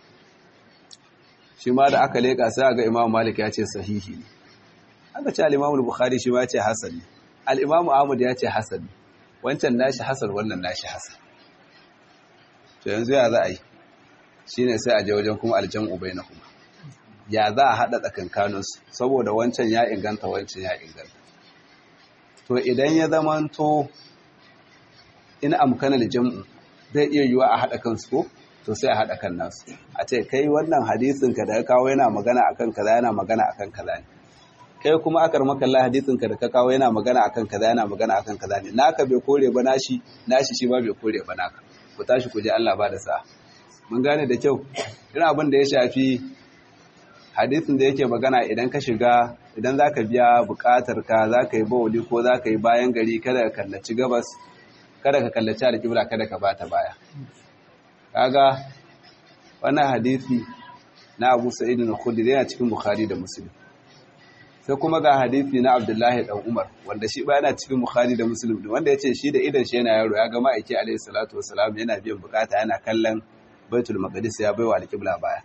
shi ma da aka leka sai ga Imam Malik ya ce sahihi ne aka ce al-Imam Bukhari shi ma ya ce hasan ne al-Imam Ahmad ya ce hasan ne wancan nashi hasan wannan nashi hasan to yanzu ya za a yi shine sai a je wajen kuma aljamu bainahuma ya za a hada tsakankaninsu saboda wancan ya inganta wancan ya inganta to idan ya zamanto in amkana aljam'u zai iya yiwa a hada kansu ko to sai a hada kan nasu a ce kai wannan hadisin ka da ka kawo yana magana akan kaza yana magana akan kaza ne kai kuma akar makalla hadisin ka da ka kawo yana magana akan kaza yana magana akan kaza ne naka bai kore ba nashi nashi shi ba bai kore ba naka ku tashi ku je Allah ba da sa'a mun gane da kyau irin abin da ya shafi hadisin da yake magana idan ka shiga idan za ka biya buƙatar ka za ka yi bawali ko za ka yi bayan gari kada ka kallaci gabas kada ka kallaci alƙibla kada ka bata baya kaga wannan hadisi na Abu Sa'id al-Khudri yana cikin Bukhari da Muslim sai kuma ga hadisi na Abdullahi dan Umar wanda shi ba yana cikin Bukhari da Muslim wanda yace shi da idan shi yana yaro ya ga ma'aiki alayhi salatu wassalam yana biyan bukata yana kallon Baitul Maqdis ya baiwa al-Qibla baya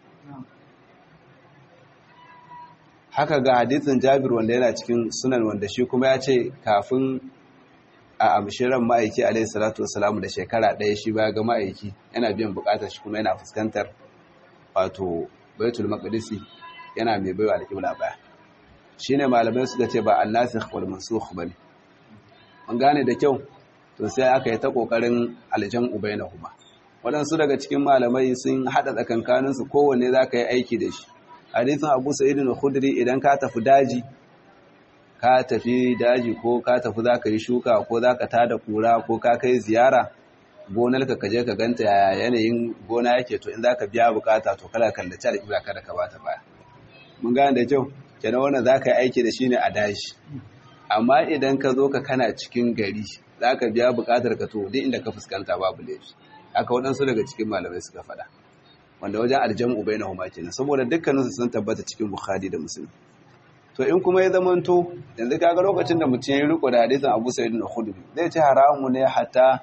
haka ga hadisin Jabir wanda yana cikin sunan wanda shi kuma ya ce kafin a amshiran ma'aiki alayhi salatu wassalam da shekara ɗaya shi ba ga ma'aiki yana biyan bukatar shi kuma yana fuskantar wato Baitul Maqdis yana mai baiwa al-Qibla baya shine malamai suka ce ba annasikh wal mansukh bane an gane da kyau to sai aka yi ta kokarin aljan ubainahuma wadansu daga cikin malamai sun hada tsakankanin su kowanne zaka yi aiki da shi hadisin Abu Sa'id al-Khudri idan ka tafi daji ka tafi daji ko ka tafi zaka yi shuka ko zaka tada kura ko ka kai ziyara gonarka ka je ka ganta yaya yanayin gona yake to in zaka biya bukata to kala kallace da kibla kada ka bata baya mun gane da kyau kenan wannan za ka yi aiki da shi ne a dashi amma idan ka zo ka kana cikin gari za ka biya bukatar ka to duk inda ka fuskanta babu laifi haka waɗansu daga cikin malamai suka faɗa wanda wajen aljamu bai na huma kenan saboda dukkaninsu sun tabbata cikin bukhari da musulmi to in kuma ya zamanto yanzu kaga lokacin da mutum ya riko da hadisin abu sa'id na khudri zai ce haramu ne hatta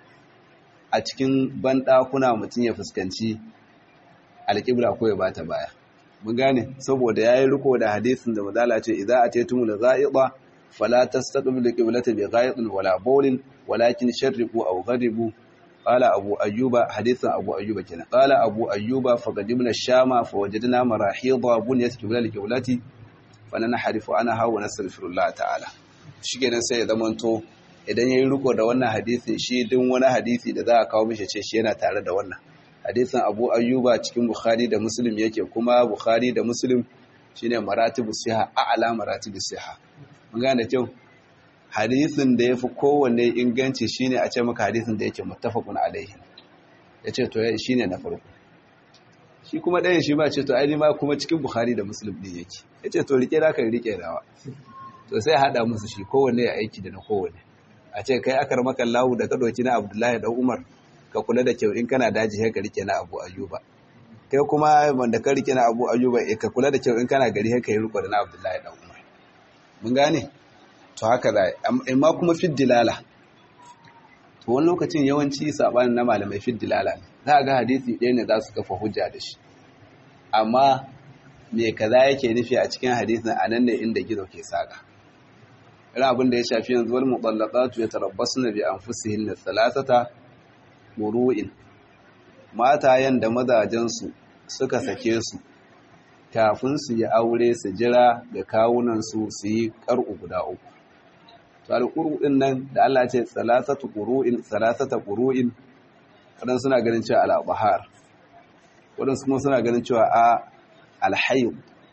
a cikin banɗakuna mutum ya fuskanci alƙibla ko ya bata baya mun gane saboda yayi riko da hadisin da madala ce idza ataytumul ghaiba fala tastaqbilu qiblata bi ghaibin wala bawlin walakin sharriqu aw ghadibu qala abu ayyuba hadisin abu ayyuba kenan qala abu ayyuba faqadimna shama fawajadna marahida bunyat qiblal qiblati fananharifu anha wa nastaghfirullah ta'ala shikenan sai ya zamanto idan yayi riko da wannan hadisin shi din wani hadisi da za a kawo mishi ce shi yana tare da wannan hadisin abu ayyuba cikin bukhari da muslim yake kuma bukhari da muslim shine maratibu siha a'la maratibu siha mun gane kyau hadisin da yafi kowanne inganci shine a ce maka hadisin da yake muttafaqun alaihi yace to shine na farko shi kuma ɗayan shi ba ce to ai ma kuma cikin bukhari da muslim din yake yace to rike da ka rike dawa to sai hada musu shi kowanne ya aiki da na kowanne a ce kai akar maka lahu da ka doki na abdullahi da umar ka kula da kyau in kana daji sai ka rike na Abu Ayyuba kai kuma wanda ka rike na Abu Ayyuba eh ka kula da kyau in kana gari sai ka yi riko da na Abdullahi dan Umar mun gane to haka da amma kuma fi dilala to wani lokacin yawanci sabanin na malamai fi dilala ne za ga hadisi ɗaya ne za su kafa hujja da shi amma me kaza yake nufi a cikin hadisin anan ne inda gizo ke saka irin abin da ya shafi yanzu wal mutallaqatu yatarabbasna bi anfusihinna thalathata muru'in matayen da mazajensu suka sake su kafin su yi aure su jira ga kawunansu su yi ƙar'u guda uku to alƙuru ɗin nan da Allah ce salasatu ƙuru'in salasata ƙuru'in waɗansu suna ganin cewa al'abahar waɗansu kuma suna ganin cewa a alhayu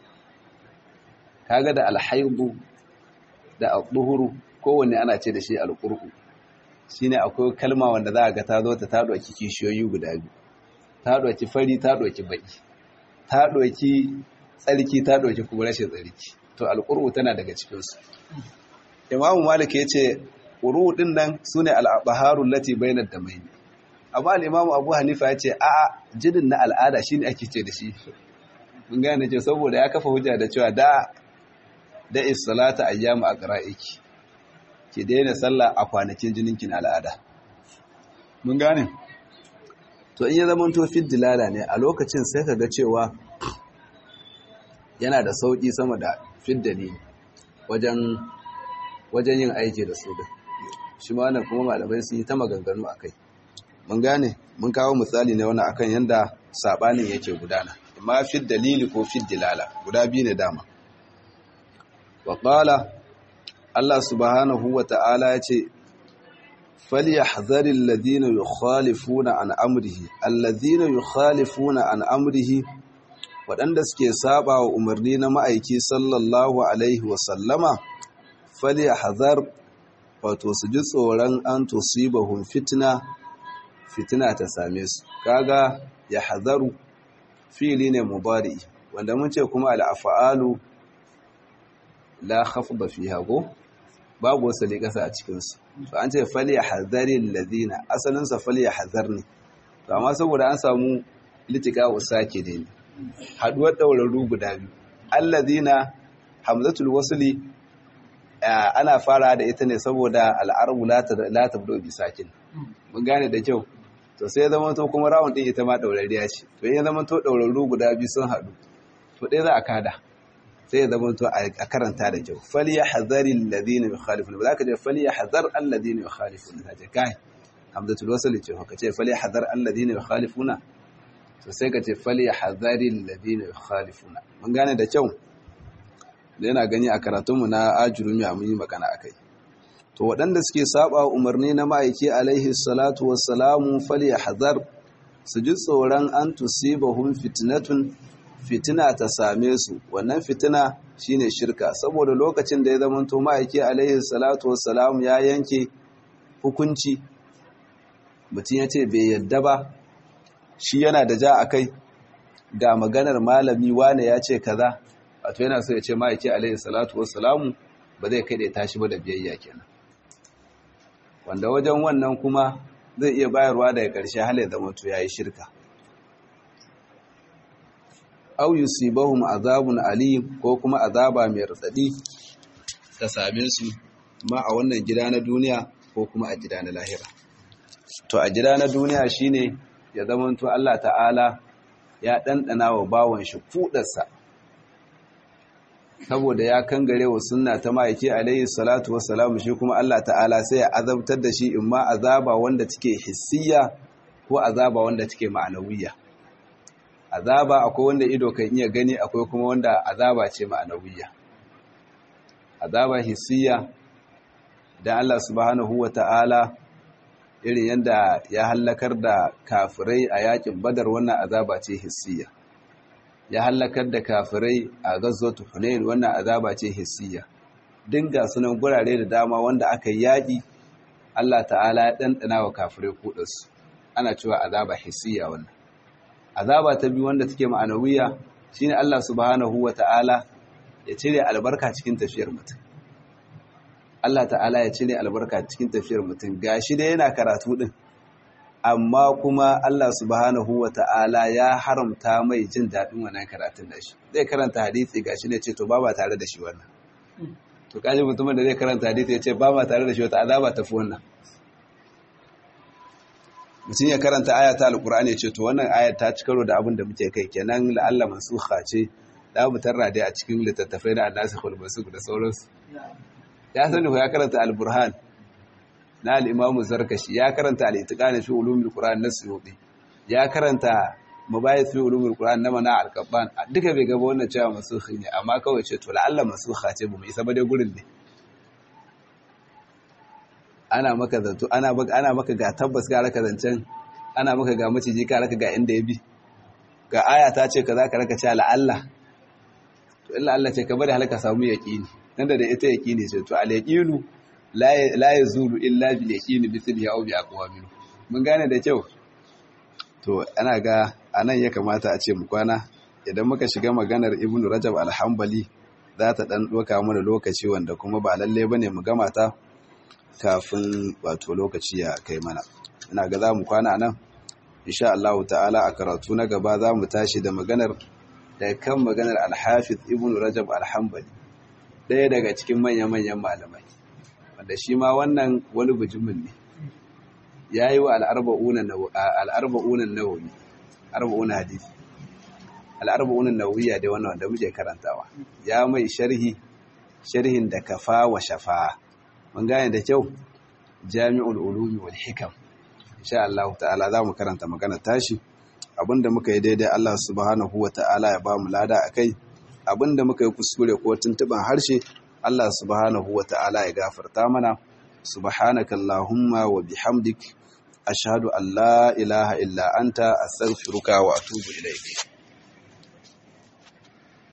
kaga da alhaibu da al-duhuru kowanne ana ce da shi al-qur'u shine akwai kalma wanda za a ga ta zo ta ta doki kishiyoyi guda biyu ta doki fari ta doki baki ta doki tsarki ta doki kuma rashin tsarki to al-qur'u tana daga cikin su imamu malik yace qur'u din nan sune al-baharul lati bainad damain amma al-imamu abu hanifa yace a'a jinin na al'ada shine ake ce da shi mun gane ce saboda ya kafa hujja da cewa da da is-salata ayyamu aqra'iki ki daina sallah a kwanakin jininkin al'ada mun gane to in ya zama to fit dilala ne a lokacin sai ka ga cewa yana da sauki sama da fit dalili wajen wajen yin aiki da su da shi ma wannan kuma malamai sun yi ta maganganu akai mun gane mun kawo misali ne wannan akan yanda sabanin yake gudana amma fit dalili ko fit dilala guda biyu ne dama wa qala Allah subhanahu wa ta'ala ya ce, Falyahdharil ladina yukhalifuna an amrihi, alladhina yukhalifuna an amrihi waɗanda suke saba wa umarni na ma'aiki sallallahu alaihi wa sallama, falyahdhar wato su ji tsoron an tusibahum fitna, fitina ta same su. Kaga ya hadaru fili ne mubari, wanda mun ce kuma al'afa'alu la khafda fiha go babu wasali kasa a cikin su to an ce fali hazari alladhina asalin sa fali hazar ne to amma saboda an samu litika usake ne haduwar daurarru guda biyu alladhina hamzatul wasli ana fara da ita ne saboda al'arabu la tabdo bi sakin mun gane da kyau to sai zama to kuma rawun din ita ma daurariya ce to ya zama to daurarru guda biyu sun haɗu to ɗaya za a kada sai ya zama to a karanta da kyau fali ya hazari alladhina yukhalifuna ba za ka ce fali ya hazar alladhina yukhalifuna ta ce kai hamzatul wasl ce ka ce fali ya hazar alladhina yukhalifuna to sai ka ce fali ya hazari alladhina yukhalifuna mun gane da kyau da yana gani a karatunmu na ajurumi a mun yi magana akai to waɗanda suke saba umarni na ma'aiki alaihi salatu wassalamu fali ya hazar su ji tsoron an tusibahum fitnatun fitina ta same su wannan fitina shine shirka saboda lokacin da ya zamanto ma'aiki alaihi salatu wassalam ya yanke hukunci mutum ya ce bai yadda ba shi yana da ja a kai ga maganar malami wane ya ce kaza wato yana so ya ce ma'aiki alaihi salatu wassalamu ba zai kai da tashi ba da biyayya kenan wanda wajen wannan kuma zai iya bayarwa daga ƙarshe hal ya zama to yayi shirka aw yusibahum azabun alim ko kuma azaba mai radadi ta same su ma a wannan gida na duniya ko kuma a gida na lahira to a gida na duniya shine ya zamanto Allah ta'ala ya dandana wa bawon shi kudarsa saboda ya kangare wa sunna ta ma'aiki alayhi salatu wassalamu shi kuma Allah ta'ala sai ya azabtar da shi imma azaba wanda take hissiya ko azaba wanda take ma'anawiyya azaba akwai wanda ido kan iya gani akwai kuma wanda azaba ce ma'anawiyya azaba hissiya dan Allah subhanahu wata'ala irin yanda ya hallakar da kafirai a yakin badar wannan azaba ce hissiya ya hallakar da kafirai a gazzatu hunain wannan azaba ce hissiya dinga sunan gurare da dama wanda aka yaƙi Allah ta'ala ya ɗanɗana wa kafirai kuɗinsu ana cewa azaba hissiya wannan azaba ta biyu wanda take ma'anawiya shine Allah subhanahu wa ta'ala ya cire albarka cikin tafiyar mutum Allah ta'ala ya cire albarka cikin tafiyar mutum gashi dai yana karatu din amma kuma Allah subhanahu wa ta'ala ya haramta mai jin daɗin wannan karatun da shi zai karanta hadisi gashi ne ce to ba ba tare da shi wannan to kaji mutumin da zai karanta hadisi ya ce ba ba tare da shi wata azaba tafi wannan mutum ya karanta aya ta alkur'ani ya ce to wannan aya ta ci karo da abin da muke kai kenan la'alla mansukha ce da mu tarra dai a cikin littattafai na annasikhul mansukh da sauransu ya sani ko ya karanta al-burhan na al-imamu zarkashi ya karanta al-itiqani fi ulumul qur'an na suyuti ya karanta mabayith fi ulumul qur'an na mana al-qabban duka bai gaba wannan cewa mansukhi ne amma kawai ce to la'alla mansukha ce bu mu isa ba dai gurin ne ana maka zato ana ana maka ga tabbas ga raka zancen ana maka ga maciji ka raka ga inda ya bi ga aya ta ce kaza ka raka cewa la'alla to illa Allah ce ka bari halaka samu yaqini nan da ita yaqini ce to al yaqinu la yazulu illa bil yaqini mithli aw bi aqwamin mun gane da kyau to ana ga anan ya kamata a ce mu kwana idan muka shiga maganar ibnu rajab al-hanbali za ta dan doka mana lokaci wanda kuma ba lalle bane mu gama ta kafin wato lokaci ya kai mana ina ga za mu kwana nan insha Allah ta'ala a karatu na gaba za mu tashi da maganar da kan maganar al-hafiz ibnu rajab al-hanbali ɗaya daga cikin manya-manyan malamai wanda shi ma wannan wani bujumin ne ya yi wa al'arba'unan nawawi arba'unan hadisi al'arba'unan nawawiya dai wannan wanda muke karantawa ya mai sharhi sharhin da kafa wa shafa mun gane da kyau jami'ul ulumi wal hikam insha Allah ta'ala za mu karanta magana tashi abinda muka yi daidai Allah subhanahu wa ta'ala ya ba mu lada akai abinda muka yi kuskure ko tuntuban harshe Allah subhanahu wa ta'ala ya gafarta mana subhanaka allahumma wa bihamdik ashhadu an la ilaha illa anta astaghfiruka wa atubu ilayk